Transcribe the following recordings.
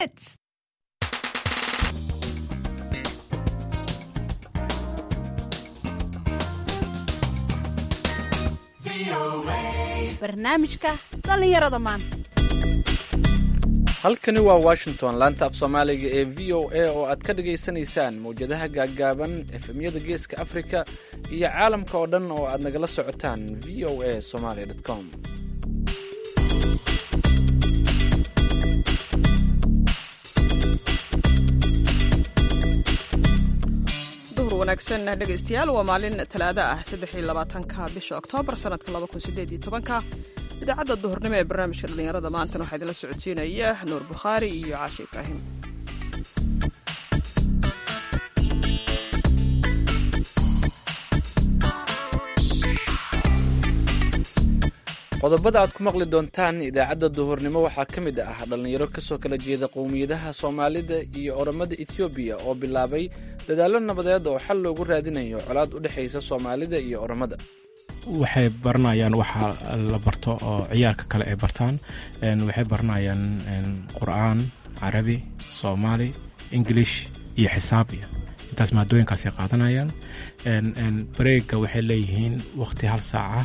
Hits. barnaamijka dhallinyarada maanta halkani waa washington laanta af soomaaliga ee v o a oo aad ka dhagaysanaysaan mawjadaha gaaggaaban efemyada geeska afrika iyo caalamka oo dhan oo aad nagala socotaan v o a somaly com duhur wanaagsan dhegaystayaal waa maalin talaado ah saddexi labaatanka bisha oktoobar sanadka laba kun sideed iyo tobanka idaacadda duhurnimo ee barnaamijka dhallinyarada maantana waxaa idinla socodsiinaya nuur bukhaari iyo caashi ibraahim qodobada aad ku maqli doontaan idaacadda duhurnimo waxaa ka mid ah dhallinyaro kasoo kala jeeda qowmiyadaha soomaalida iyo oromada etoobiya oo bilaabay dadaallo nabadeed oo xal loogu raadinayo colaad u dhexaysa soomaalida iyo oromada waxay baranayaan waxa la barto oo ciyaarka kale ay bartaan waxay baranayaan qur'aan carabi soomaali ingilish iyo xisaabiya intaas maadooyinkaasay qaadanayaan bareega waxay leeyihiin waqti hal saaca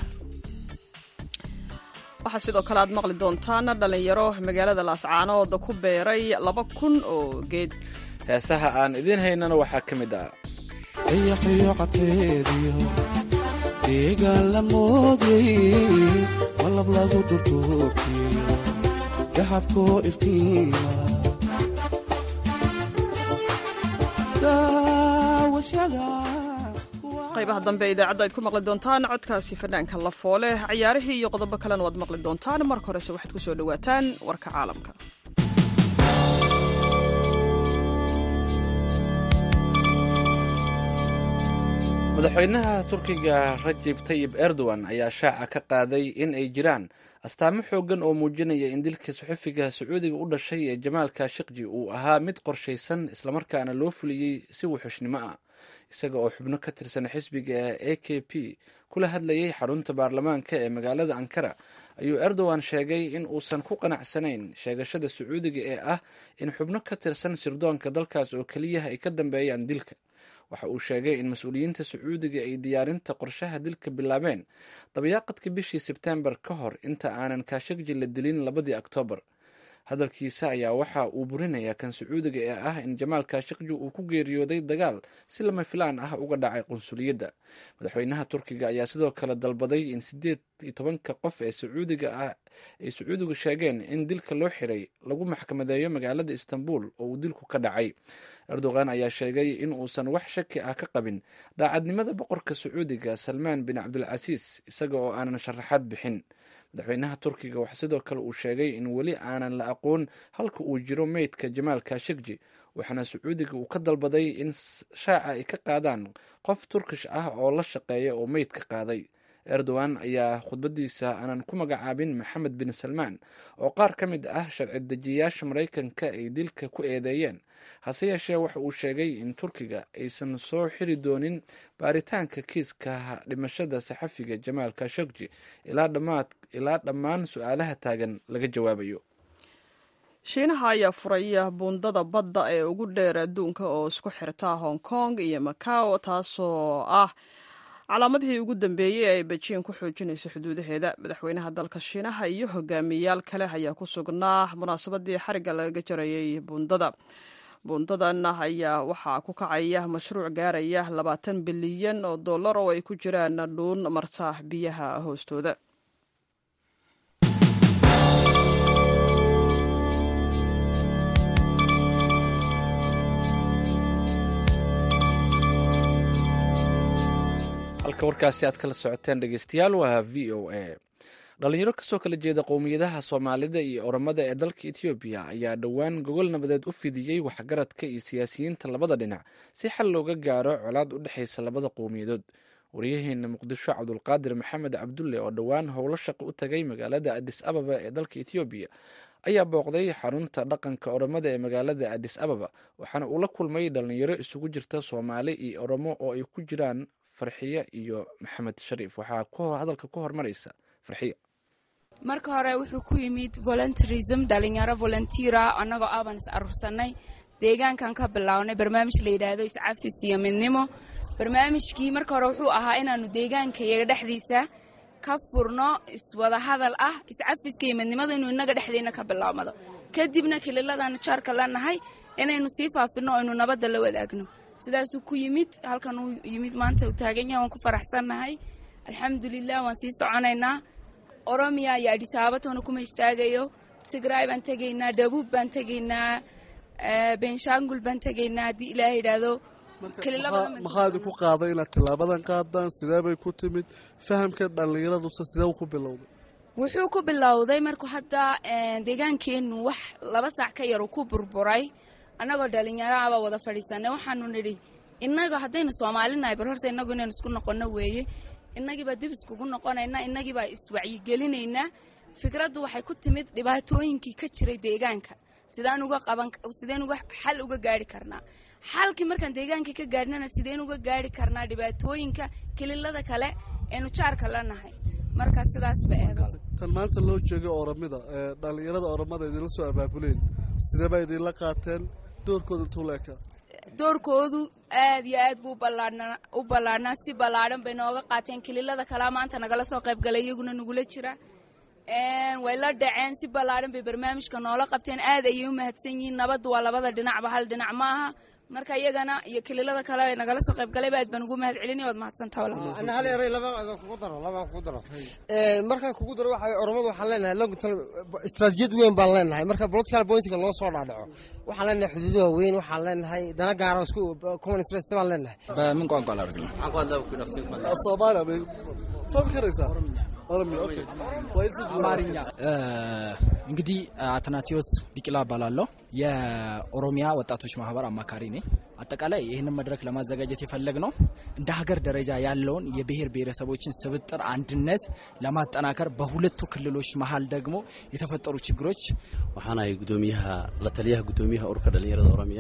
waxaa sidoo kale aad maqli doontaan dhallinyaro magaalada laascaanooda ku beeray laba kun oo geed heesaha aan idiin haynana waxaa ka mid ah ayaxyo cadkeediyo deegaan la moodyay malab lagu durduurtiyo dahabkoo iftiima daawashada qaybaha dambe idaacadda ayd ku maqli doontaan codkaasi fanaanka la foole cayaarihii iyo qodobo kalena waad maqli doontaan marka horese waxaad ku soo dhowaataan warka caalamka madaxweynaha turkiga rajib tayib erdogan ayaa shaaca ka qaaday in ay jiraan astaamo xooggan oo muujinaya in dilka suxufiga sacuudiga u dhashay ee jamaal kashikji uu ahaa mid qorshaysan islamarkaana loo fuliyey si wuxushnimo ah isaga oo xubno ka tirsan xisbiga a k p kula hadlayay xarunta baarlamaanka ee magaalada ankara ayuu erdogan sheegay in uusan ku qanacsanayn sheegashada sacuudiga ee ah in xubno ka tirsan sirdoonka dalkaas oo keliyaha ay ka dambeeyaan dilka waxa uu sheegay in mas-uuliyiinta sacuudiga ay diyaarinta qorshaha dilka bilaabeen dabayaaqadka bishii sebtembar ka hor inta aanan kashakji la dilin labadii oktoobar hadalkiisa ayaa waxa uu burinayaa kan sacuudiga ee ah in jamaal kashakji uu ku geeriyooday dagaal si lama filaan ah uga dhacay qunsuliyadda madaxweynaha turkiga ayaa sidoo kale dalbaday in sideed iyo tobanka qof ee sacuudiga ah ay sacuudigu sheegeen in dilka loo xiray lagu maxkamadeeyo magaalada istanbul oo uu dilku ka dhacay erdogan ayaa sheegay in uusan wax shaki ah ka qabin daacadnimada boqorka sacuudiga salmaan bin cabdilcasiis isaga oo aanan sharaxaad bixin madaxweynaha turkiga wax sidoo kale uu sheegay in weli aanan la aqoon halka uu jiro meydka jamaal kashikji waxaana sacuudiga uu ka dalbaday in shaaca ay ka qaadaan qof turkish ah oo la shaqeeya oo meydka qaaday erdogan ayaa khudbadiisa aanan ku magacaabin maxamed bin salmaan oo qaar ka mid ah sharci dejiyayaasha maraykanka ay dilka ku eedeeyeen hase yeeshee waxa uu sheegay in turkiga aysan soo xiri doonin baaritaanka kiiska dhimashada saxafiga jamaal kashakji ilaa dhammaan su-aalaha taagan laga jawaabayo shiinaha ayaa furaya buundada badda ee ugu dheer adduunka oo isku xirta hong kong iyo macao taasoo ah calaamadihii ugu dambeeyey ay bejiin ku xoojinayso xuduudaheeda madaxweynaha dalka shiinaha iyo hogaamiyayaal kale ayaa ku sugnaa munaasabadii xarigga lagaga jarayay buundada buundadan ayaa waxaa ku kacaya mashruuc gaaraya labaatan bilyan oo dollar oo ay ku jiraan dhuun marta biyaha hoostooda halka warkaasi aad kala socoteen dhegeystayaal waa v o a dhalinyaro kasoo kala jeeda qowmiyadaha soomaalida iyo oromada ee dalka etoobiya ayaa dhowaan gogol nabadeed u fidiyey waxgaradka iyo siyaasiyiinta labada dhinac si xal looga gaaro colaad u dhexaysa labada qowmiyadood waryaheena muqdisho cabdulqaadir maxamed cabdulle oo dhowaan howlo shaqo u tagay magaalada adis ababa ee dalka etoobiya ayaa booqday xarunta dhaqanka oromada ee magaalada adis ababa waxaana uu la kulmay dhalinyaro isugu jirta soomaali iyo oromo oo ay ku jiraan farxiye iyo maxamed shariif waxaa hadalka ku hormaraysa farxiye marka hore wuxuu ku yimid voluntarism dhalinyaro volunteera annagoo aban is aruursanay deegaankan ka bilownay barnaamij la yidhaahdo iscafis iyo midnimo barnaamijkii marka hore wuxuu ahaa inaanu deegaankayaga dhexdiisa ka furno iswada hadal ah iscafiska iyo midnimada inuu inaga dhexdeena ka bilaabmado kadibna kililadaanu jaarka leenahay inaynu sii faafino o aynu nabadda la wadaagno sidaasuu ku yimid halkan uu yimid maanta uu taagan yahay waan ku faraxsannahay alxamdulilah waan sii soconaynaa oromiya iyo adhisaabatoona kuma istaagayo tigraay baan tegaynaa dhabuub baan tegaynaa benshangul baan tegaynaa haddii ilaah yidhaahdo maxaa idinku qaaday inaad tilaabadan qaadaan sidee bay ku timid fahamka dhallinyaraduse sidee ku bilowday wuxuu ku bilowday markuu hadda deegaankeennu wax laba saac ka yar uu ku burburay annagoo dhalinyaraaba wada fadhiisanay waxaanu nidhi innaga haddaynu soomaalinahay bal horta innagu inaynu isku noqonno weeye innagiibaa dib iskugu noqonaynaa innagiibaa iswacyigelineynaa fikraddu waxay ku timid dhibaatooyinkii ka jiray deegaanka sidaan uga qaban sideen uga xal uga gaari karnaa xalkii markaan deegaankii ka gaadhnana sideen uga gaari karnaa dhibaatooyinka kililada kale eenu jaarka la nahay marka sidaas ba eedo tan maanta loo jeegay oromida ee dhallinyarada oromada idinla soo abaabuleen sidee baa idinla qaateen doorkooda intuu la ekaa doorkoodu aad iyo aad buu ballaadhnaa u ballaadhnaa si ballaadhan bay nooga qaateen kililada kalea maanta nagala soo qayb galay iyaguna nagula jira way la dhaceen si ballaadhan bay barnaamijka noola qabteen aad ayay u mahadsan yihiin nabaddu waa labada dhinacba hal dhinac ma aha marka iyagana iyo kililada kale ay nagala soo qayb galayba aad baan ugu mahad celinaya waad mahadsantaha walaal ana hal eray laba kugu daro labaan kugu daro markaan kugu daro waxa oromadu waxaan leenahay long term istaraatijiyad weyn baan leenahay marka political pointiga loo soo dhaadhaco waxaan leenahay xuduudaha weyn waxaan leenahay dana gaara isku common interest baan leenahay በምን ቋንቋ ላድርግ ነው? soomaaliya bay fahmi karaysaa oromiya okay አማርኛ እንግዲህ አትናቴዎስ ቢቂላ እባላለሁ። የኦሮሚያ ወጣቶች ማህበር አማካሪ ነኝ። አጠቃላይ ይህንን መድረክ ለማዘጋጀት የፈለግ ነው እንደ ሀገር ደረጃ ያለውን የብሔር ብሔረሰቦችን ስብጥር አንድነት ለማጠናከር በሁለቱ ክልሎች መሀል ደግሞ የተፈጠሩ ችግሮች waxaan ahay gudoomiyaha la taliyaha gudoomiyaha ururka dhalinyarada oromiya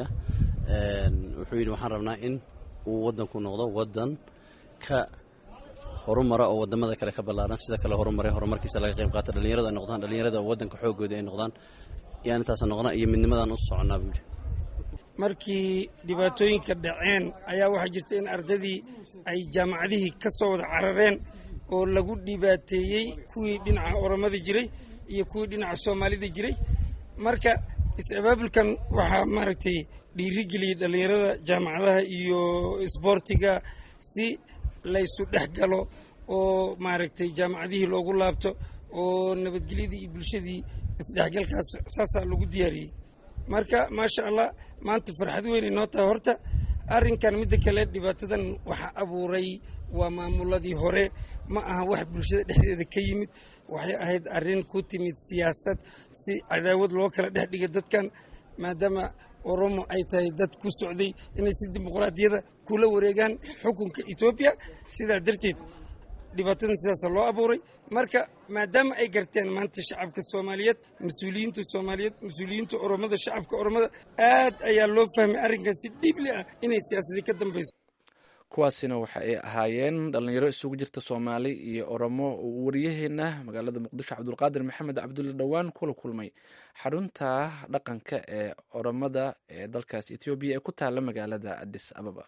wuxuu yidhi waxaan rabnaa in uu wadanku noqdo wadan ka horumara oo wadamada kale ka ballaaran sida kale horumaray horumarkiisa laga qayb qaata dhalinyarada ay noqdaan dhalinyarada wadanka xoogooda ay noqdaan yaan intaas noqona iyo midnimadan u soconnaa buu yidhi markii dhibaatooyinka dhaceen ayaa waxaa jirta in ardadii ay jaamacadihii ka soo wada carareen oo lagu dhibaateeyey kuwii dhinaca oromada jiray iyo kuwii dhinaca soomaalida jiray marka is-abaabulkan waxaa maaragtay dhiirigeliyey dhallinyarada jaamacadaha iyo isboortiga si laysu dhex galo oo maaragtay jaamacadihii loogu laabto oo nabadgelyadii iyo bulshadii isdhexgalkaas saasaa lagu diyaariyey marka maasha allah maanta farxad weynay noo tahay horta arrinkan midda kale dhibaatadan waxa abuuray waa maamuladii hore ma aha wax bulshada dhexdeeda ka yimid waxay ahayd arrin ku timid siyaasad si cadaawad loo kala dhex dhiga dadkan maadaama oromo ay tahay dad ku socday inay si dimuqraadiyada kula wareegaan xukunka etoobiya sidaa darteed dhibaatadan sidaasa loo abuuray marka maadaama ay garteen maanta shacabka soomaaliyeed mas-uuliyiinta soomaaliyeed mas-uuliyiinta oromada shacabka oromada aad ayaa loo fahmay arrinkan si dhiibli ah inay siyaasadii ka dambayso kuwaasina waxa ay ahaayeen dhalinyaro isugu jirta soomaali iyo oromo uu waryaheena magaalada muqdisho cabdulqaadir maxamed cabdulle dhowaan kula kulmay xarunta dhaqanka ee oromada ee dalkaas etoobiya ee ku taala magaalada adis ababa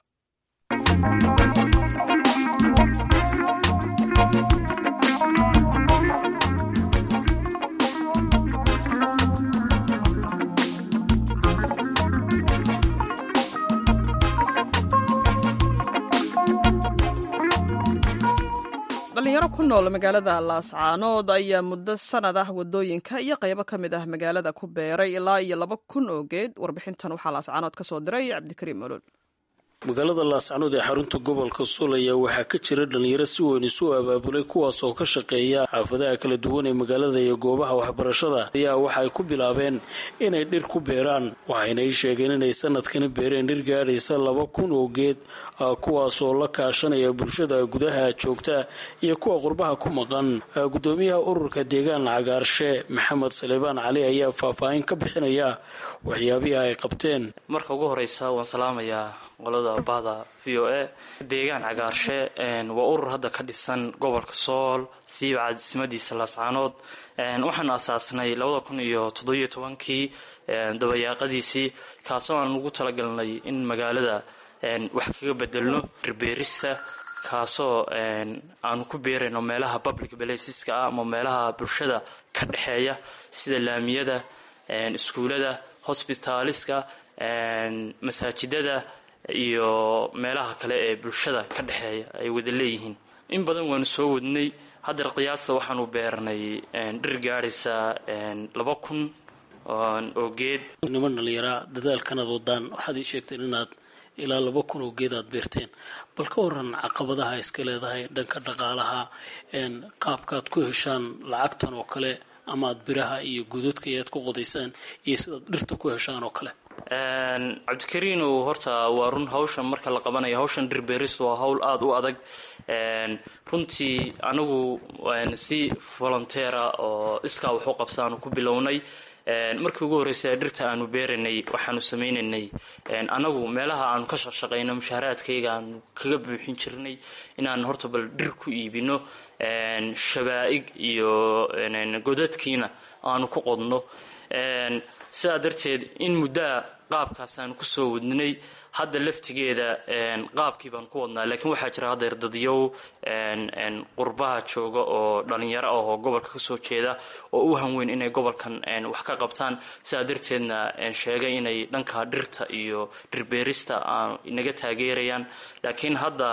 dhalinyaro ku nool magaalada laascaanood ayaa muddo sanad ah wadooyinka iyo qaybo ka mid ah magaalada ku beeray ilaa iyo laba kun oo geed warbixintan waxaa laascaanood ka soo diray cabdikariim olol magaalada laascanood ee xarunta gobolka suul ayaa waxaa ka jira dhalinyaro si weyn isu abaabulay kuwaas oo ka shaqeeya xaafadaha kala duwan ee magaalada iyo goobaha waxbarashada ayaa waxa ay ku bilaabeen inay dhir ku beeraan waxayna ii sheegeen inay sanadkani beereen dhir gaadhaysa laba kun oo geed kuwaas oo la kaashanaya bulshada gudaha joogta iyo kuwa qurbaha ku maqan gudoomiyaha ururka deegaan cagaarshe maxamed salebaan cali ayaa faahfaahin ka bixinaya waxyaabihii ay qabteen marka ugu horeysa waan salaamayaa qolada bahda v o a deegaan cagaarshe waa urur hadda ka dhisan gobolka sool siiba caadismadiisa laascaanood waxaanu asaasnay labada kun iyo toddobiyo tobankii dabayaaqadiisii kaasoo aan ugu talagalnay in magaalada wax kaga bedelno dhirbeerista kaasoo aanu ku beerayno meelaha public placeska ah ama meelaha bulshada ka dhexeeya sida laamiyada iskuulada hosbitaaliska masaajidada iyo meelaha kale ee bulshada ka dhexeeya ay wada leeyihiin in badan waanu soo wadnay haddar qiyaasta waxaanu beernay dhir gaadhaysa laba kun oo geed niman dhalinyaraa dadaalkanaad wadaan waxaad ii sheegteen inaad ilaa laba kun oo geed aad beerteen bal ka waran caqabadaha iska leedahay dhanka dhaqaalaha qaabkaad ku heshaan lacagtan oo kale ama aad biraha iyo godadka ayaad ku qodaysaan iyo sidaad dhirta ku heshaan oo kale cabdikariinow horta waa run hawshan marka la qabanayo hawshan dhirbeeristu waa hawl aada u adag runtii anagu si volonteera oo iskaa waxu qabsaanu ku bilownay markii ugu horreysay dhirta aanu beeranay waxaanu sameynaynay anagu meelaha aanu ka shaqshaqayno mushaaraadkayga aanu kaga buuxin jirnay inaan horta bal dhir ku iibino shabaa'ig iyo godadkiina aanu ku qodno sidaa darteed in muddaa qaabkaas aanu kusoo wadnay hadda laftigeeda qaabkii baan ku wadnaa laakiin waxaa jira haddeer dadyow qurbaha jooga oo dhalinyaro ah oo gobolka kasoo jeeda oo u hanweyn inay gobolkan wax ka qabtaan sidaa darteedna sheegay inay dhanka dhirta iyo dhirbeerista inaga taageerayaan laakiin hadda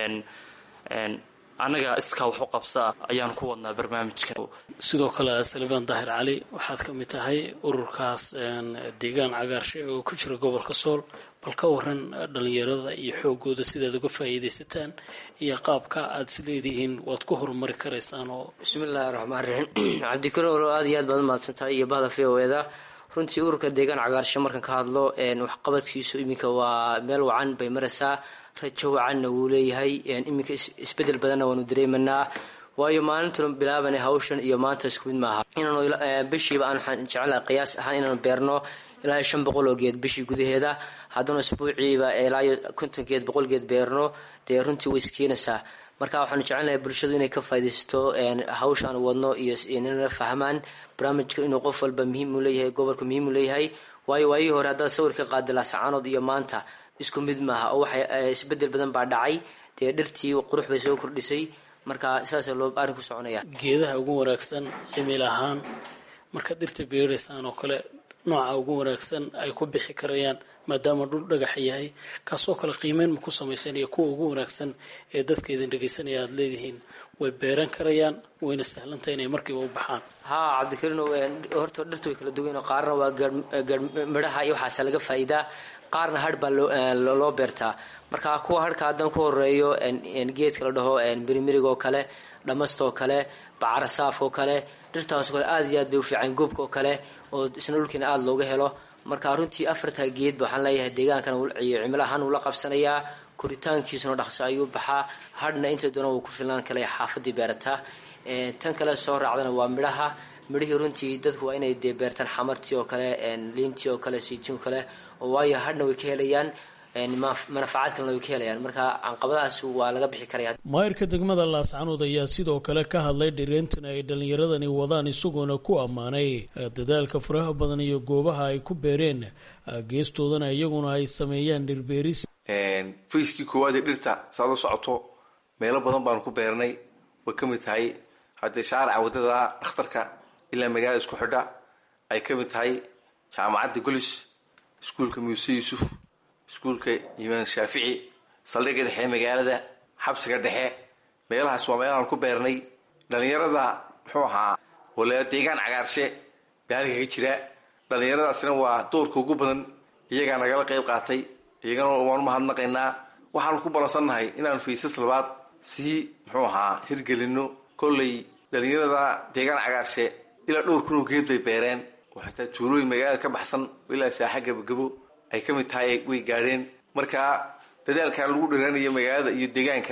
annaga iskaa waxu qabsaa ayaan ku wadnaa barnaamijka sidoo kale salibaan daahir cali waxaad ka mid tahay ururkaas deegaan cagaarshe oo ku jira gobolka sool bal ka waran dhalinyarada iyo xoogooda sidaad uga faa'iidaysataan iyo qaabka aad is leedihiin waad ku horumari karaysaan oo bismillaahi raxmaan raxiim cabdikariin olo aad iyo aad baad umahadsan tahay iyo bahda v o eda runtii ururka deegaan cagaarshe markaan ka hadlo waxqabadkiisu iminka waa meel wacan bay maraysaa rajo wacanna wuu leeyahay iminka isbedel badanna waanu dareemanaa waayo maalintan bilaabanay hawshan iyo maanta isku mid maaha inaanu bishiiba aan waxaan jecelahay qiyaas ahaan inaanu beerno ilaa shan boqol oo geed bishii gudaheeda haddana isbuuciiba ilaa konton geed boqol geed beerno dee runtii way iskeenaysaa marka waxaanu jecelnahay bulshadu inay ka faa'idaysato hawsha aan wadno iyo inala fahmaan barnaamijka inuu qof walba muhiim u leeyahay gobolka muhiim u leeyahay waayo waayihii hore haddaad sawir ka qaadi laascaanood iyo maanta isku mid maaha oo waxay isbedel badan baa dhacay dee dhirtii qurux bay soo kordhisay marka saasa loo arrin ku soconaya geedaha ugu wanaagsan cimil ahaan markaad dhirta beeraysaan oo kale nooca ugu wanaagsan ay ku bixi karayaan maadaama dhul dhagaxa yahay kaasoo kale qiimeyn ma ku samaysan iyo kuwa ugu wanaagsan ee dadka idin dhegaysanaya aada leedihiin way beeran karayaan wayna sahlantay inay markiiba u baxaan haa cabdikariin horta dhirta way kala duwan qaarna waa midhaha iyo waxaase laga faa'iidaa qaarna hadh baa loo beertaa marka kuwa hadhka haddaan ku horeeyo geedka la dhaho mirimirig oo kale dhamasta oo kale bacarasaaf oo kale dhirtaas oo kale aad iyo aad bay u fiican goobka oo kale oo isna dhulkiina aada looga helo marka runtii afarta geedba waxaan leeyahay deegaankan iyo cimilo ahaan wuu la qabsanayaa koritaankiisuna dhaqso ayuu baxaa hadhna inta doona wuu ku filnaan kale xaafadii beerataa tan kale soo raacdana waa midhaha midhihii runtii dadku waa inay dee beertaan xamartii oo kale liintii oo kale siitiin oo kale oo waayo hadhna way ka helayaan manafacaad kalena way ka helayaan marka canqabadahaas waa laga bixi karaya maayirka degmada laascanood ayaa sidoo kale ka hadlay dhireentan ay dhallinyaradani wadaan isagoona ku ammaanay dadaalka faraha badan iyo goobaha ay ku beereen geestoodana iyaguna ay sameeyaan dhirbeeris fayskii koowaad ee dhirta saad u socoto meelo badan baanu ku beernay way ka mid tahay haddee shaarica waddada dhakhtarka ilaa magaalada isku xidha ay ka mid tahay jaamacadda golis iskuulka muuse yuusuf iskuulka imaan shaafici saldhigga dhexe ee magaalada xabsiga dhexe meelahaas waa meelahaan ku beernay dhallinyarada muxuu ahaa wala deegaan cagaarshe baa halka ka jira dhallinyaradaasina waa doorka ugu badan iyagaa nagala qayb qaatay iyagana waanu mahadnaqaynaa waxaanu ku balansannahay inaanu faysas labaad sii muxuu ahaa hirgelino kolley dhallinyarada deegaan cagaarshe ilaa dhowr kunoo geed bay beereen oo xataa tuulooyin magaalada ka baxsan ilaa saaxa gabagabo ay ka mid tahay way gaadheen marka dadaalkan lagu dhiraanayo magaalada iyo deegaanka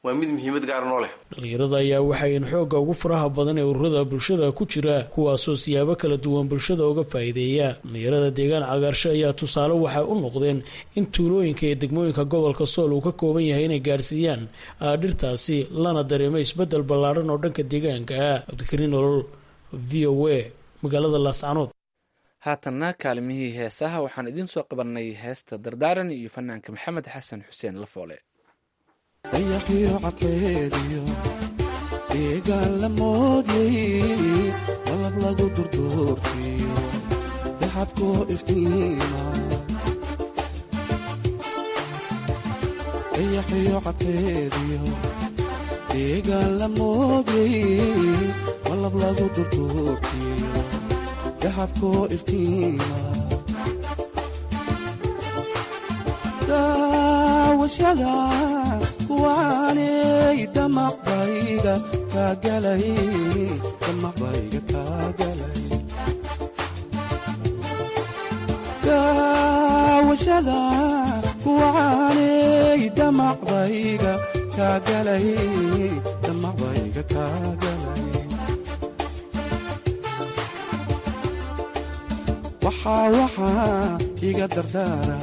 waa mid muhiimad gaara noo leh dhalinyarada ayaa waxayn xoogga ugu faraha badan ee ururada bulshada ku jira kuwaasoo siyaabo kala duwan bulshada uga faa'iideeya dhalinyarada deegaan cagaarsho ayaa tusaale waxay u noqdeen in tuulooyinka iyo degmooyinka gobolka sool uu ka kooban yahay inay gaadhsiiyaan dhirtaasi lana dareemo isbeddel ballaadhan oo dhanka deegaanka ah cabdikariin olol v o a magaalada laascanood haatanna kaalimihii heesaha waxaan idiin soo qabanay heesta dardaaran iyo fanaanka maxamed xasan xuseen lafoole dayaxiyo cadkeediyo deegaan la moodyay malab lagu durduurkiyo daxabkoo iftiima dayaxiyo cadkeediyo deegaan la moodyay malab lagu durduurkiyo daxabkoo iftiima daawashada kuwaanay damaqbayga kaagalay damaqbayga kaagalay daawashada kuwaanay damaqbayga kaagalay damaqbayga kaagalay waxaa waxaa iga dardaara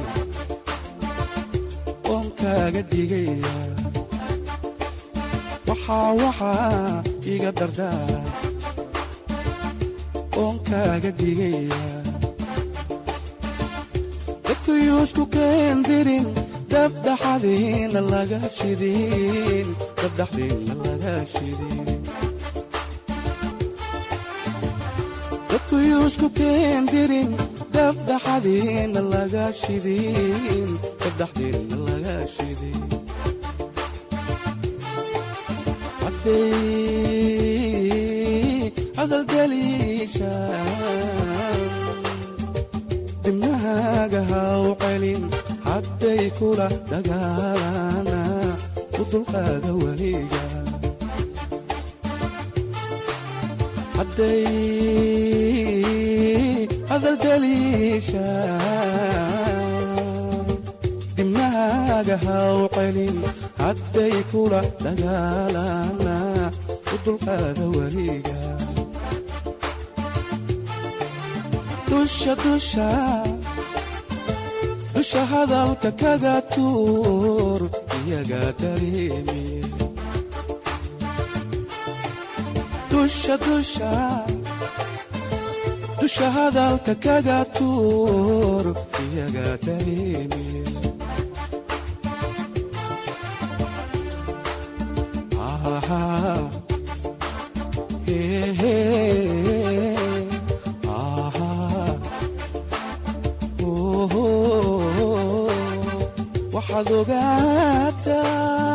oon kaaga digaya waxaa waxaa iga dardaara oon kaaga digaya dadkuyuusku keendirin dabdhaxadiina laga shidin dabdhaxdiina laga shidin dadkuyuusku keendirin dabdhaxadiina laga shidin dabdhaxdiina laga shidin hadday hadalgeliishaan dibnahaaga haw celin hadday kula dagaalana u dulqaada weliga hadday hadalgeliishaan dibnahaaga haw celin hadday kula dagaalana u dulqaada weliga dusha dusha dusha hadalka kaga tuur iyaga dareemi dusha dusha dusha hadalka kaga tuur iyaga dareemi waxaad ogaataa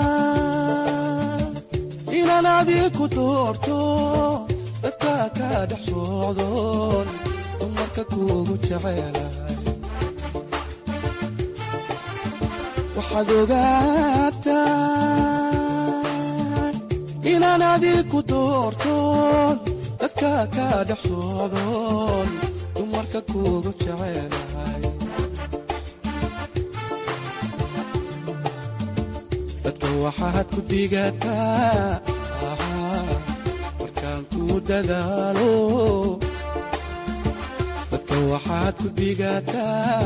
inaan adiku doorto dadka ka dhex socdoon dumarka kuugu jecelahay waxaad ogaataa inaan adiku doortoon dadka ka dhex socdoon dumarka kuugu jecelahay dadka waxaad ku digataa markaan ku dadaalo dadka waxaad ku digataa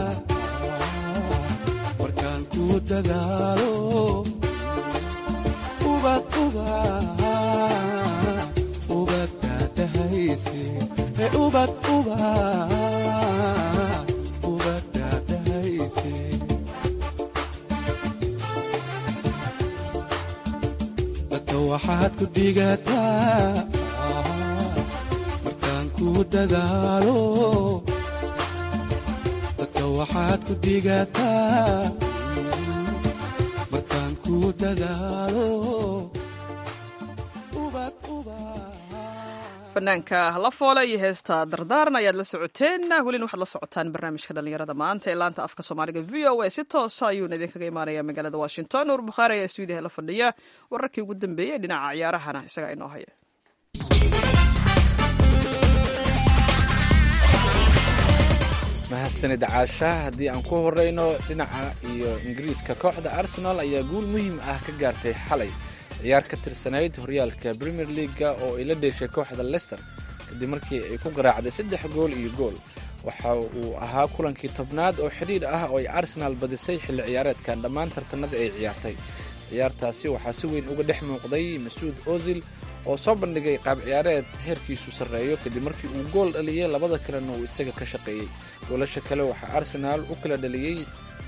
markaan ku dadaalo ubad ubad ubad daadahayse ee ubad ubad ubad daadahayse dadka waxaad ku digataa markaan ku dadaalo dadka waxaad ku digataa markaan ku dadaalo fanaanka lafoole iyo heesta dardaaran ayaad la socoteen welina waxaad la socotaan barnaamijka dhallinyarada maanta ee laanta afka soomaaliga v o a si toosa ayuuna idinkaga imaanaya magaalada washington nuur bukhaari ayaa stuudiyaha la fadhiya wararkii ugu dambeeyey dhinaca ciyaarahana isagaa inoo haya mahadsanid caasha haddii aan ku horeyno dhinaca iyo ingiriiska kooxda arsenal ayaa guul muhiim ah ka gaartay xalay ciyaar ka tirsanayd horyaalka premier leaga oo ay la dheeshay kooxda lester kadib markii ay ku garaacday saddex gool iyo gool waxa uu ahaa kulankii tobnaad oo xidhiidh ah oo ay arsenaal badisay xilli ciyaareedkan dhammaan tartanada ay ciyaartay ciyaartaasi waxaa si weyn uga dhex muuqday masuud ozil oo soo bandhigay qaab ciyaareed heerkiisu sarreeyo kadib markii uu gool dhaliyey labada kalena uu isaga ka shaqeeyey goolasha kale waxaa arsenaal u kala dhaliyey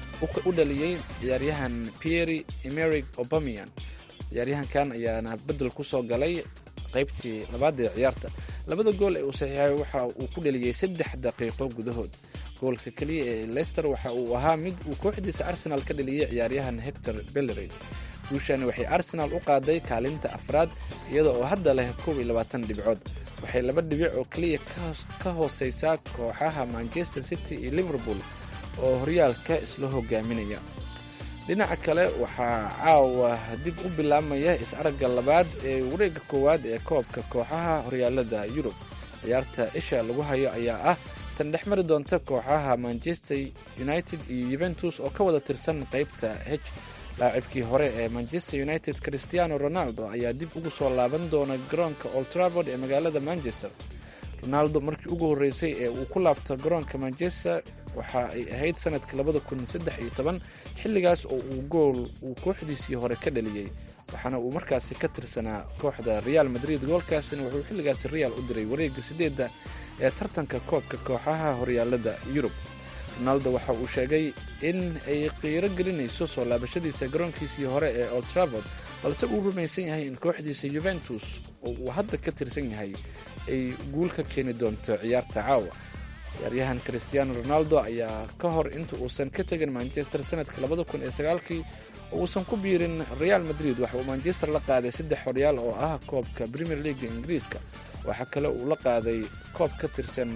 u dhaliyey ciyaaryahan pierre emeric obamian ciyaaryahankan ayaana bedel ku soo galay qaybtii labaad ee ciyaarta labada gool ee uu saxiixay waxa uu ku dhaliyey saddex daqiiqo gudahood goolka keliya ee lester waxa uu ahaa mid uu kooxdiisa arsenaal ka dhaliyey ciyaaryahan hector bellery guushani waxay arsenaal u qaaday kaalinta afraad iyada oo hadda leh koob iyo labaatan dhibcood waxay laba dhibic oo keliya ka hooseysaa kooxaha manchester city iyo liverpool oo horyaalka isla hogaaminaya dhinaca kale waxaa caawa dib u bilaabmaya is-aragga labaad ee wareegga koowaad ee koobka kooxaha horyaalada yurub ciyaarta isha lagu hayo ayaa ah tan dhex mari doonta kooxaha manchester united iyo yuventus oo ka wada tirsan qaybta h laacibkii hore ee manchester united christiano ronaldo ayaa dib ugu soo laaban doona garoonka oltraford ee magaalada manchester ronaldo markii ugu horreysay ee uu ku laabto garoonka manchester waxa ay ahayd sanadka labada kun saddex iyo toban xilligaas oo uu gool uu kooxdiisii hore ka dhaliyey waxaana uu markaasi ka tirsanaa kooxda real madrid goolkaasina wuxuu xilligaasi real u diray wareegga sideedda ee tartanka koobka kooxaha horyaalada yurub ronaldo waxa uu sheegay in ay qiiro gelinayso soo laabashadiisa garoonkiisii hore ee oltraford balse uu rumaysan yahay in kooxdiisa yuventus oo uu hadda ka tirsan yahay ay guul ka keeni doonto ciyaarta caawa ciyaaryahan christiano ronaldo ayaa ka hor inta uusan ka tegin manchester sanadka labada kun iyo sagaalkii oo uusan ku biirin real madrid waxa uu manchester la qaaday saddex horyaal oo ah koobka premier leaga ingiriiska waxaa kale uu la qaaday koob ka tirsan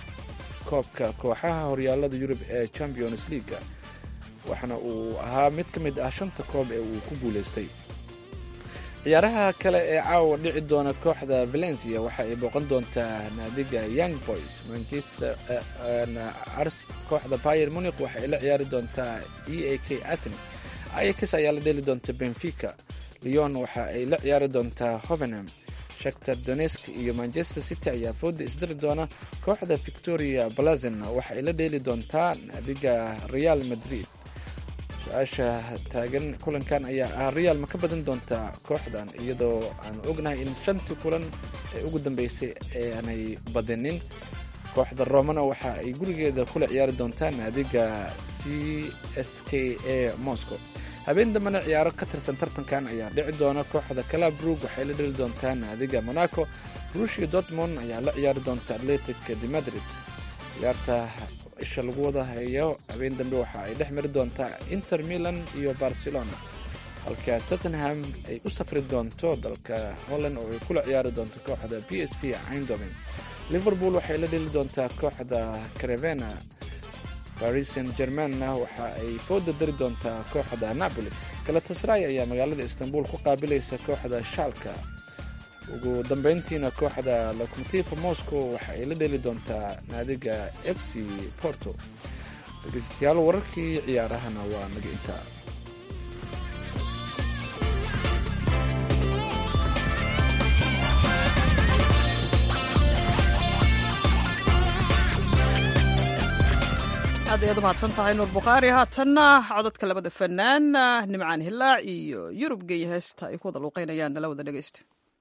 koobka kooxaha horyaalada yurub ee champions leaga waxaana uu ahaa mid ka mid ah shanta koob ee uu ku guuleystay ciyaaraha kale ee caawa dhici doona kooxda valencia waxa ay booqan doontaa naadiga young boys manchester kooxda bayer muniq waxa ay la ciyaari doontaa e a k athens ayax ayaa la dheli doonta benfica leon waxa ay la ciyaari doontaa hovenham shaktar donesk iyo manchester city ayaa fooda isdiri doona kooxda victoria blazen waxa ay la dheeli doontaa naadiga real madrid su-aasha taagan kulankan ayaa ah real ma ka badan doontaa kooxdan iyadoo aan ognahay in shantii kulan ee ugu dambeysay aanay badinin kooxda romana waxa ay gurigeeda kula ciyaari doontaa naadiga c s k a moscow habeen dambena ciyaaro ka tirsan tartankan ayaa dhici doona kooxda calabrug waxay la dheli doontaa naadiga monaco rushia dortmond ayaa la ciyaari doonta atletic de madrid ciyaarta isha lagu wada hayo habeen dambe waxa ay dhex mari doontaa inter milan iyo barcelona halka tottenham ay u safri doonto dalka holland oo ay kula ciyaari doonto kooxda b s v eindhoven liverpool waxay la dheli doontaa kooxda carevena paris saint germanna waxa ay fooda dari doontaa kooxda napoli galatasray ayaa magaalada istanbul ku qaabilaysa kooxda shaalka ugu dambeyntiina kooxda locomotiva moscow waxa ay la dheli doontaa naadiga f c porto dhegeystayaal wararkii ciyaarahana waa naga intaa aad ayaad umahadsan tahay nuur bukhaari haatanna codadka labada fanaan nimcaan hilaac iyo yurub geeya heesta ay ku wada luuqeynayaan nala wada dhegeysta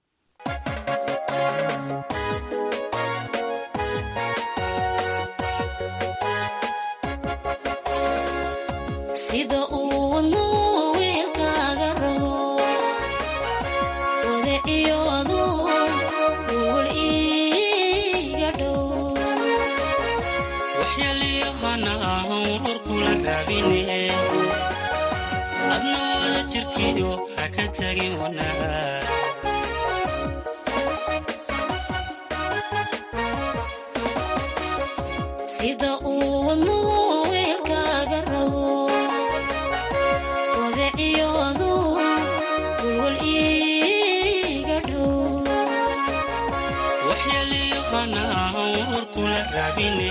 sida uu wadnu wiilkaaga rabo wadaciyoodu wul iiga dhow waxyaliyahana urur kula raabine adna wada jirkiyo ha ka tagin wanaag sida uu wadnu wiilkaaga rabo wadaciyoodu wulwul iiga dhow waxyaliyahana urur kula raabine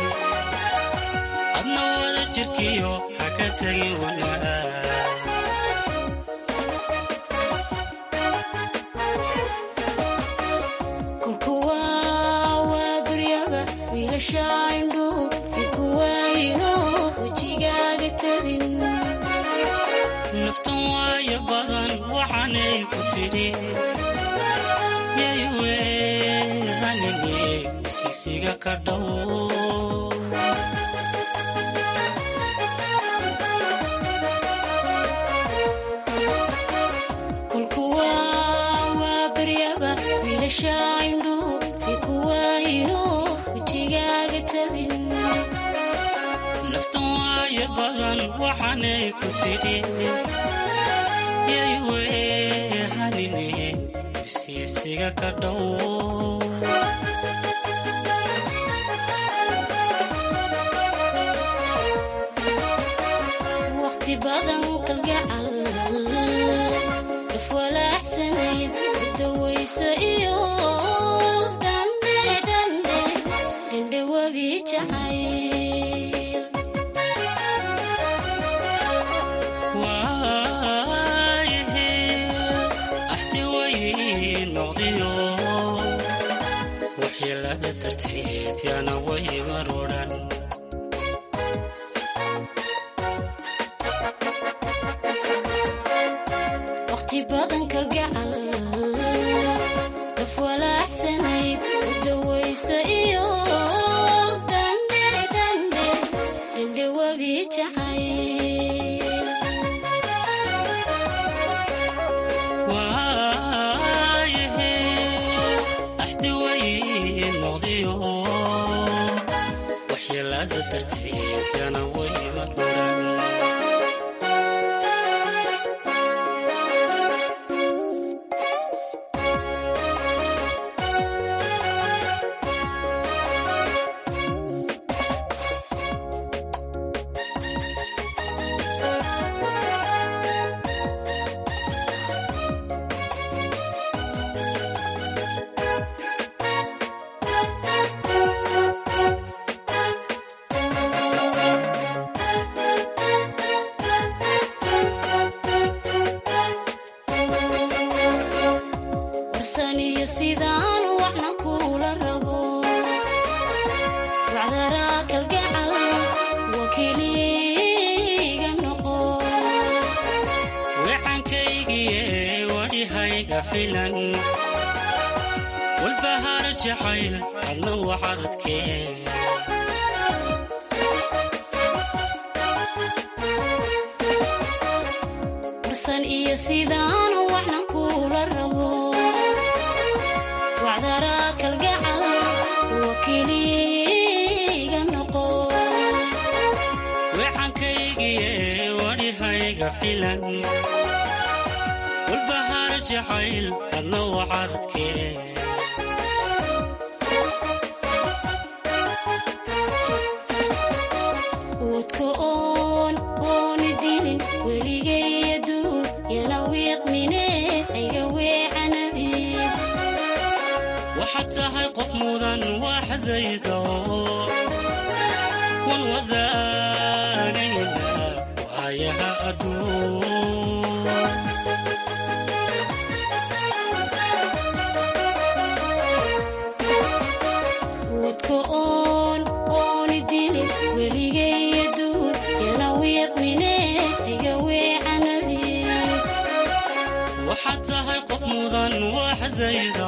adna wada jirkiyo ha ka tagin wanaag ku tidhi yaywe hanine usiisiga ka dhow kulkuwa waa baryaba wiilasha indhu ikuwaayino wejigaaga tabin naftan waayo badan waxaanay ku tidhi yaywe hanine usiisiga ka dhow waqti badan kalgacal daf walaaxsanayd dawayso iyo dhandhe dhandhe dhandhe webi jacayl waayahe axti way noqdiyo waxyeelada darteed yaana way marudhan waqti badan kalgacal daf walaaxsanayd dawayso iyo dhandhe dhandhe dhandhe webi jacayl waayahe axti way noqdiyo waxyeelada darteed yaana way marudhan warsan iyo sidaan waxna kula rabo wacdaraa kalgacal wakiiliga noqo wecankaygiye wadhihayga filan walbahaar jacayl adna waxadadkee warsan iyo sidaan waxna kula rabo wacdaraa kalgacal wakiiliga noqo wecankaygiye wadhihayga filan walbahaar jacayl adna waxadadkee wadka oon ooni dilin weligay aduun yana wiiqmine ayga weecanabid waxaad tahay qof mudan waaxdayda wan wadaagayna waayaha adduun wadka oon ooni dilin weligay aduun yana wiiqmine ayga weecanabid waxaad tahay qof mudan waaxdayda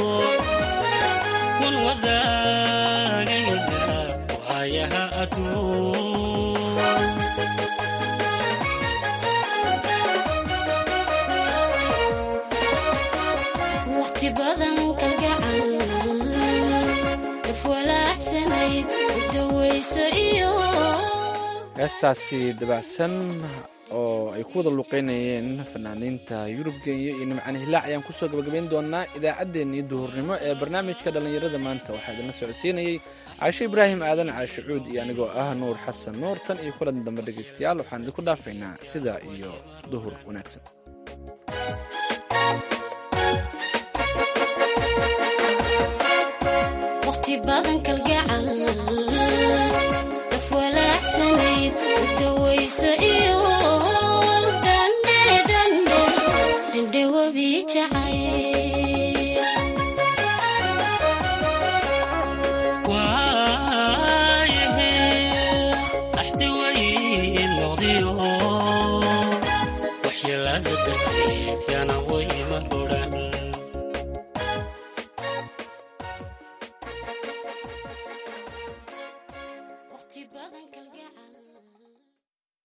wan wadaagayna waayaha adduun waqti badan kalgacal daf walaaxsanayd dawayso iyo heestaasi dabacsan oo ay ku wada luqeynayeen fanaaniinta yurub kenya iyo nimcaan hilaac ayaan kusoo gabagabayn doonaa idaacaddeenii duhurnimo ee barnaamijka dhallinyarada maanta waxaa idinla socodsiinayey caashe ibraahim aadan caashe cuud iyo anigoo ah nuur xasan nuur tan iyo kulan dambe dhegaystayaal waxaan idinku dhaafaynaa sidaa iyo duhur wanaagsan waqti badan kalgacal daf walaaxsanayd dawayso iyo dhandhe dhandhe dhandhe webi jacayl waayahe axti way noqdiyo waxyeelada darteed